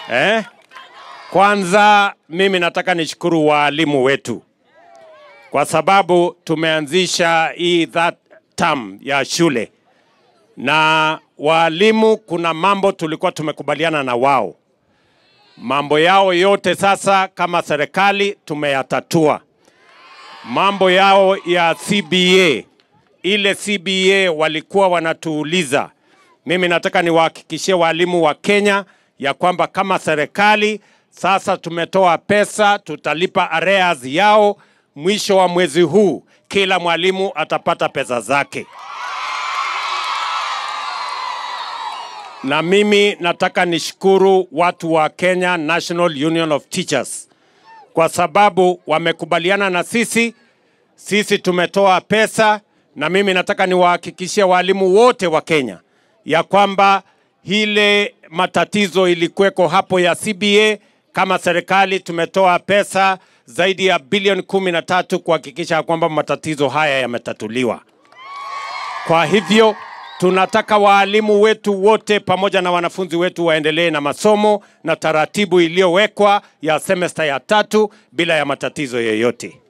eh? Kwanza mimi nataka nishukuru waalimu wetu kwa sababu tumeanzisha hii that term ya shule na waalimu, kuna mambo tulikuwa tumekubaliana na wao, mambo yao yote sasa kama serikali tumeyatatua. Mambo yao ya CBA, ile CBA walikuwa wanatuuliza, mimi nataka niwahakikishie walimu wa Kenya ya kwamba kama serikali sasa tumetoa pesa, tutalipa arrears yao mwisho wa mwezi huu, kila mwalimu atapata pesa zake. Na mimi nataka nishukuru watu wa Kenya National Union of Teachers kwa sababu wamekubaliana na sisi. Sisi tumetoa pesa, na mimi nataka niwahakikishie walimu wote wa Kenya ya kwamba ile matatizo ilikuweko hapo ya CBA, kama serikali tumetoa pesa zaidi ya bilioni kumi na tatu kuhakikisha kwamba matatizo haya yametatuliwa. Kwa hivyo tunataka waalimu wetu wote pamoja na wanafunzi wetu waendelee na masomo na taratibu iliyowekwa ya semesta ya tatu bila ya matatizo yoyote.